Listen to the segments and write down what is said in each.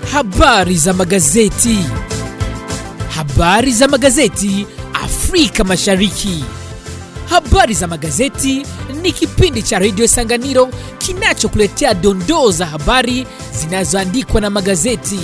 Habari za magazeti. Habari za magazeti Afrika Mashariki. Habari za magazeti ni kipindi cha redio Sanganiro kinachokuletea dondoo za habari zinazoandikwa na magazeti.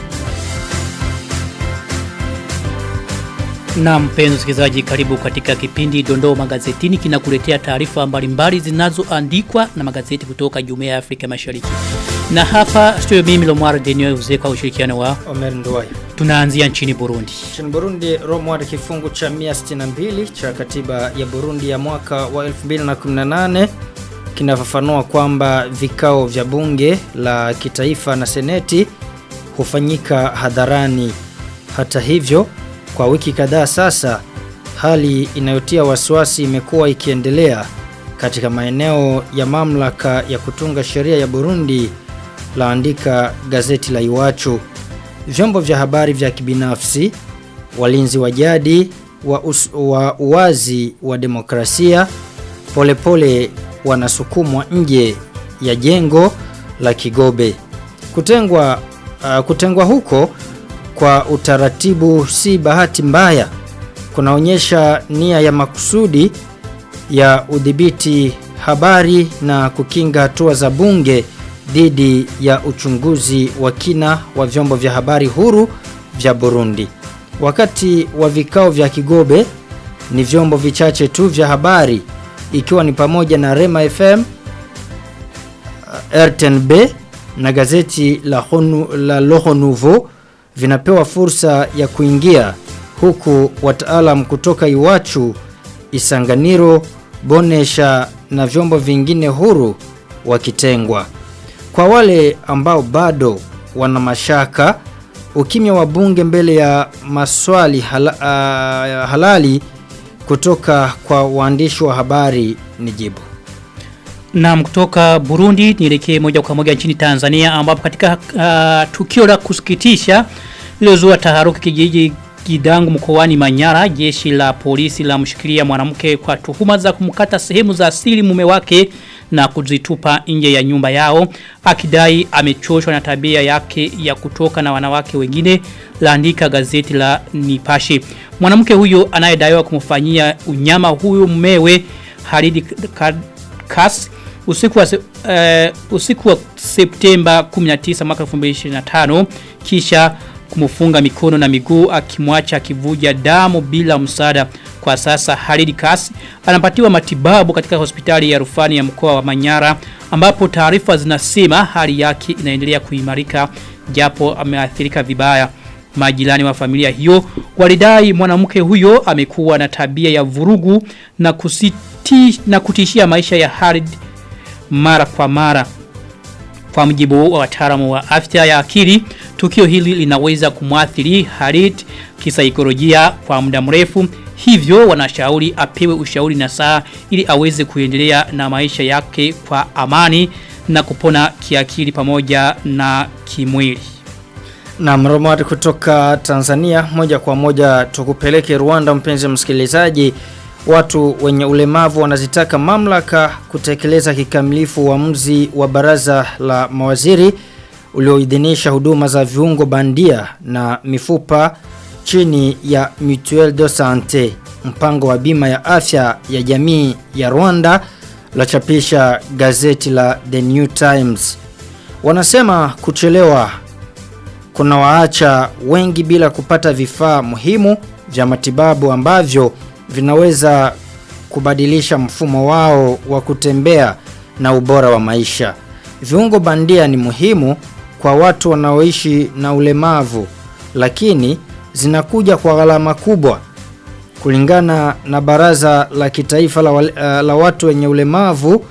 Na mpenzi msikilizaji, karibu katika kipindi Dondoo Magazetini kinakuletea taarifa mbalimbali zinazoandikwa na magazeti kutoka Jumuiya ya Afrika Mashariki. Na hapa studio mimi Lomar Denio Uze kwa ushirikiano wa Omer Nduwayo. tunaanzia nchini Burundi. Nchini Burundi, Romward kifungu cha 162 cha katiba ya Burundi ya mwaka wa 2018 kinafafanua kwamba vikao vya bunge la kitaifa na seneti hufanyika hadharani. Hata hivyo, kwa wiki kadhaa sasa, hali inayotia wasiwasi imekuwa ikiendelea katika maeneo ya mamlaka ya kutunga sheria ya Burundi laandika gazeti la Iwachu. Vyombo vya habari vya kibinafsi, walinzi wa jadi wa, us, wa uwazi wa demokrasia polepole wanasukumwa nje ya jengo la Kigobe. Kutengwa uh, kutengwa huko kwa utaratibu si bahati mbaya. Kunaonyesha nia ya makusudi ya udhibiti habari na kukinga hatua za bunge dhidi ya uchunguzi wa kina wa vyombo vya habari huru vya Burundi. Wakati wa vikao vya Kigobe ni vyombo vichache tu vya habari ikiwa ni pamoja na Rema FM, RTNB na gazeti la, Honu, la Loho Nouveau vinapewa fursa ya kuingia huku wataalam kutoka Iwachu, Isanganiro, Bonesha na vyombo vingine huru wakitengwa. Kwa wale ambao bado wana mashaka, ukimya wa bunge mbele ya maswali hala, uh, halali kutoka kwa waandishi wa habari ni jibu. Na kutoka Burundi nielekee moja kwa moja nchini Tanzania ambapo katika uh, tukio la kusikitisha lilozua taharuki kijiji Kidangu mkoani Manyara jeshi la polisi la mshikilia mwanamke kwa tuhuma za kumkata sehemu za asili mume wake na kuzitupa nje ya nyumba yao akidai amechoshwa na tabia yake ya kutoka na wanawake wengine laandika gazeti la Nipashe mwanamke huyo anayedaiwa kumfanyia unyama huyo mumewe Halidi Kas usiku wa, uh, usiku wa Septemba 19 mwaka 2025 kisha kumfunga mikono na miguu akimwacha akivuja damu bila msaada. Kwa sasa Halid Kas anapatiwa matibabu katika hospitali ya rufani ya mkoa wa Manyara ambapo taarifa zinasema hali yake inaendelea kuimarika japo ameathirika vibaya. Majirani wa familia hiyo walidai mwanamke huyo amekuwa na tabia ya vurugu na kusiti, na kutishia maisha ya Halid mara kwa mara. Kwa mjibu wa wataalamu wa afya ya akili, tukio hili linaweza kumwathiri Halid kisaikolojia kwa muda mrefu. Hivyo wanashauri apewe ushauri na saa ili aweze kuendelea na maisha yake kwa amani na kupona kiakili pamoja na kimwili. Na mromati kutoka Tanzania moja kwa moja tukupeleke Rwanda mpenzi msikilizaji watu wenye ulemavu wanazitaka mamlaka kutekeleza kikamilifu uamuzi wa baraza la mawaziri ulioidhinisha huduma za viungo bandia na mifupa chini ya Mutuelle de Santé mpango wa bima ya afya ya jamii ya Rwanda la chapisha gazeti la The New Times wanasema kuchelewa kuna waacha wengi bila kupata vifaa muhimu vya matibabu ambavyo vinaweza kubadilisha mfumo wao wa kutembea na ubora wa maisha. Viungo bandia ni muhimu kwa watu wanaoishi na ulemavu, lakini zinakuja kwa gharama kubwa. Kulingana na Baraza la Kitaifa la, uh, la Watu wenye Ulemavu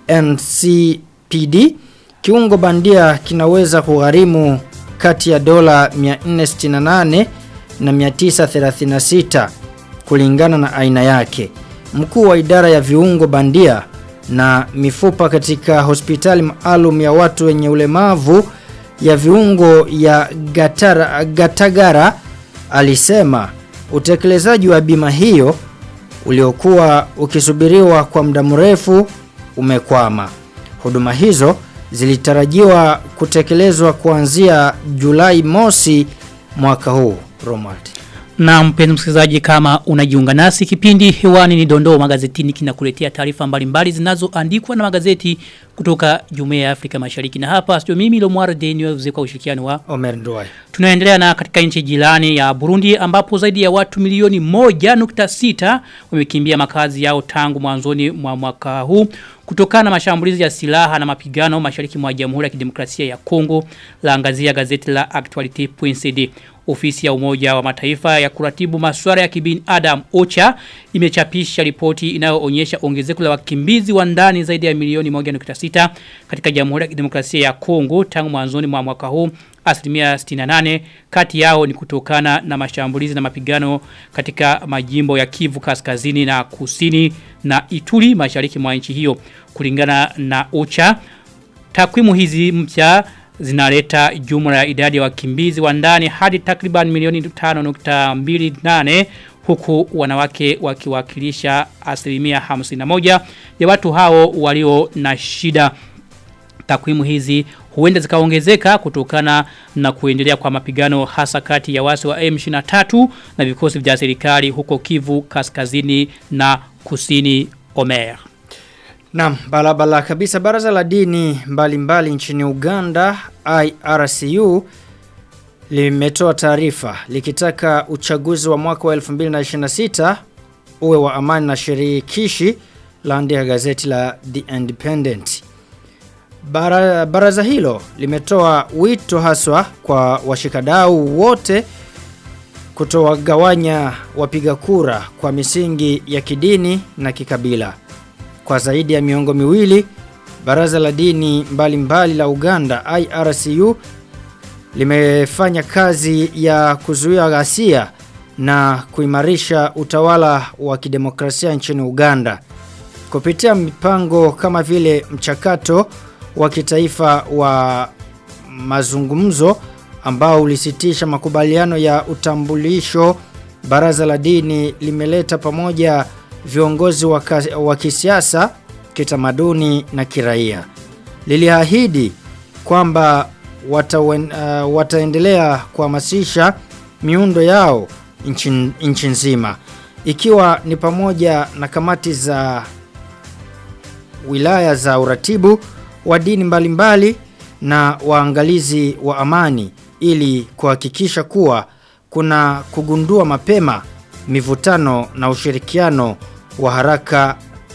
NCPD, kiungo bandia kinaweza kugharimu kati ya dola 468 na 936 kulingana na aina yake. Mkuu wa idara ya viungo bandia na mifupa katika hospitali maalum ya watu wenye ulemavu ya viungo ya Gatara, Gatagara alisema utekelezaji wa bima hiyo uliokuwa ukisubiriwa kwa muda mrefu umekwama. Huduma hizo zilitarajiwa kutekelezwa kuanzia Julai mosi mwaka huu. Romald. Na mpenzi msikilizaji kama unajiunga nasi kipindi hewani ni dondoo magazetini kinakuletea taarifa mbalimbali zinazoandikwa na magazeti kutoka Jumuiya ya Afrika Mashariki na hapa sio mimi Lomwara Daniel kwa ushirikiano wa Omer Nduwai. Tunaendelea na katika nchi jirani ya Burundi ambapo zaidi ya watu milioni moja nukta sita wamekimbia makazi yao tangu mwanzoni mwa mwaka huu kutokana na mashambulizi ya silaha na mapigano mashariki mwa Jamhuri ya Kidemokrasia ya Kongo laangazia gazeti la Actuality.cd ofisi ya umoja wa mataifa ya kuratibu masuala ya kibinadamu OCHA imechapisha ripoti inayoonyesha ongezeko la wakimbizi wa ndani zaidi ya milioni 1.6 katika Jamhuri ya Kidemokrasia ya Kongo tangu mwanzoni mwa mwaka huu asilimia 68 kati yao ni kutokana na mashambulizi na mapigano katika majimbo ya Kivu kaskazini na kusini na Ituri mashariki mwa nchi hiyo kulingana na OCHA takwimu hizi mpya zinaleta jumla ya idadi ya wakimbizi wa ndani hadi takriban milioni 5.28 huku wanawake wakiwakilisha asilimia 51 ya watu hao walio na shida takwimu hizi huenda zikaongezeka kutokana na kuendelea kwa mapigano hasa kati ya wasi wa M23 na vikosi vya serikali huko Kivu kaskazini na kusini Omer. Naam, balabala kabisa baraza la dini mbalimbali mbali nchini Uganda IRCU limetoa taarifa likitaka uchaguzi wa mwaka wa 2026 uwe wa amani na shirikishi laandika gazeti la The Independent. Bara, baraza hilo limetoa wito haswa kwa washikadau wote kutowagawanya wapiga kura kwa misingi ya kidini na kikabila. Kwa zaidi ya miongo miwili, baraza la dini mbalimbali mbali la Uganda IRCU limefanya kazi ya kuzuia ghasia na kuimarisha utawala wa kidemokrasia nchini Uganda kupitia mipango kama vile mchakato wa kitaifa wa mazungumzo ambao ulisitisha makubaliano ya utambulisho baraza la dini limeleta pamoja viongozi wa kisiasa kitamaduni na kiraia liliahidi kwamba watawen, uh, wataendelea kuhamasisha miundo yao nchi nzima ikiwa ni pamoja na kamati za wilaya za uratibu wa dini mbalimbali na waangalizi wa amani ili kuhakikisha kuwa kuna kugundua mapema mivutano na ushirikiano wa haraka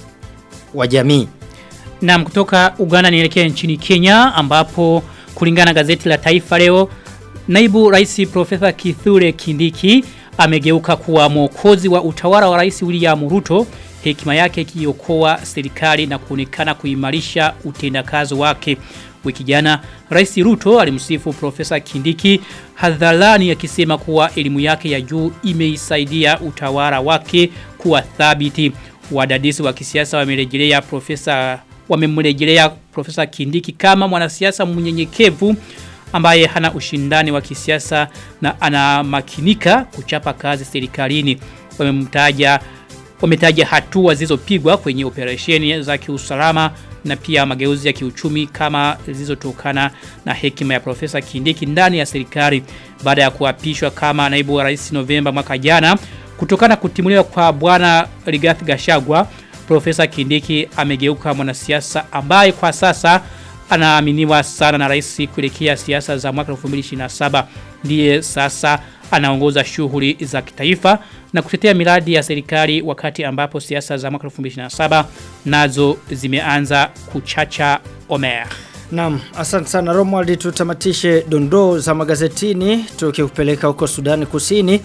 wa jamii. Na kutoka Uganda nielekea nchini Kenya ambapo kulingana na gazeti la Taifa leo naibu rais Profesa Kithure Kindiki amegeuka kuwa mwokozi wa utawala wa rais William Ruto hekima yake ikiokoa serikali na kuonekana kuimarisha utendakazi wake. Wiki jana Rais Ruto alimsifu Profesa Kindiki hadharani akisema kuwa elimu yake ya juu imeisaidia utawala wake kuwa thabiti. Wadadisi wa kisiasa wamerejelea Profesa wamemrejelea Profesa Kindiki kama mwanasiasa mnyenyekevu ambaye hana ushindani wa kisiasa na anamakinika kuchapa kazi serikalini. Wamemtaja wametaja hatua zilizopigwa kwenye operesheni za kiusalama na pia mageuzi ya kiuchumi kama zilizotokana na hekima ya Profesa Kindiki ndani ya serikali baada ya kuapishwa kama naibu wa rais Novemba mwaka jana kutokana kutimuliwa kwa bwana Rigathi Gachagua Profesa Kindiki amegeuka mwanasiasa ambaye kwa sasa anaaminiwa sana na rais kuelekea siasa za mwaka 2027 ndiye sasa anaongoza shughuli za kitaifa na kutetea miradi ya serikali wakati ambapo siasa za mwaka 2027 nazo zimeanza kuchacha Omer. Naam, asante sana Romuald tutamatishe dondoo za magazetini tukikupeleka huko Sudani Kusini.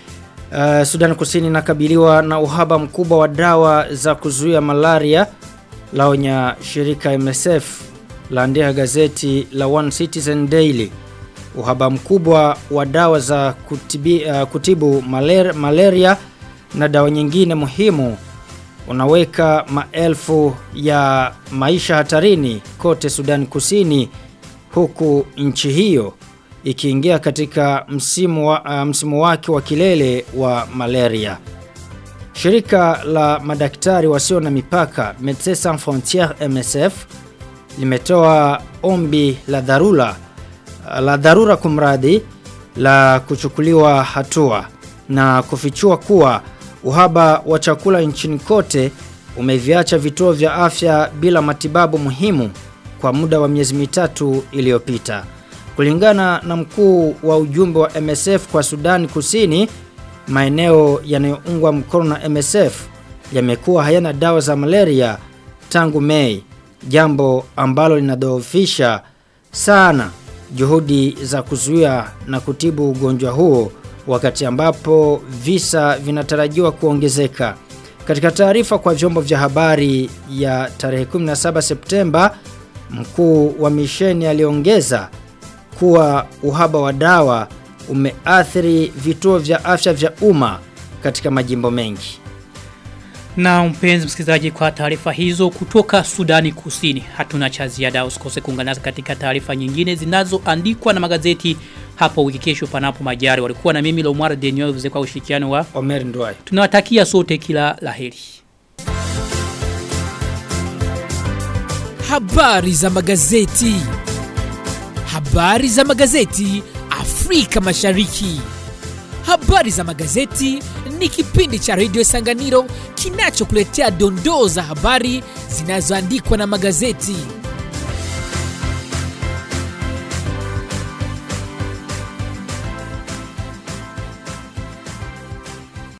Uh, Sudani Kusini inakabiliwa na uhaba mkubwa wa dawa za kuzuia malaria laonya shirika MSF laandika gazeti la One Citizen Daily. Uhaba mkubwa wa dawa za kutibi, uh, kutibu maler, malaria na dawa nyingine muhimu unaweka maelfu ya maisha hatarini kote Sudan Kusini huku nchi hiyo ikiingia katika msimu, wa, uh, msimu wake wa kilele wa malaria. Shirika la madaktari wasio na mipaka Médecins Sans Frontières MSF limetoa ombi la dharura la dharura kumradhi la kuchukuliwa hatua na kufichua kuwa uhaba wa chakula nchini kote umeviacha vituo vya afya bila matibabu muhimu kwa muda wa miezi mitatu iliyopita. Kulingana na mkuu wa ujumbe wa MSF kwa Sudani Kusini, maeneo yanayoungwa mkono na MSF yamekuwa hayana dawa za malaria tangu Mei, jambo ambalo linadhoofisha sana juhudi za kuzuia na kutibu ugonjwa huo wakati ambapo visa vinatarajiwa kuongezeka. Katika taarifa kwa vyombo vya habari ya tarehe 17 Septemba, mkuu wa misheni aliongeza kuwa uhaba wa dawa umeathiri vituo vya afya vya umma katika majimbo mengi. Na mpenzi msikilizaji kwa taarifa hizo kutoka Sudani Kusini. Hatuna cha ziada usikose kuungana nasi katika taarifa nyingine zinazoandikwa na magazeti hapo wiki kesho panapo majari. Walikuwa na mimi Lomar Daniel kwa ushirikiano wa Omer Ndwai. Tunawatakia sote kila laheri. Habari za magazeti. Habari za magazeti Afrika Mashariki. Habari za magazeti ni kipindi cha Radio Sanganiro kinachokuletea dondoo za habari zinazoandikwa na magazeti.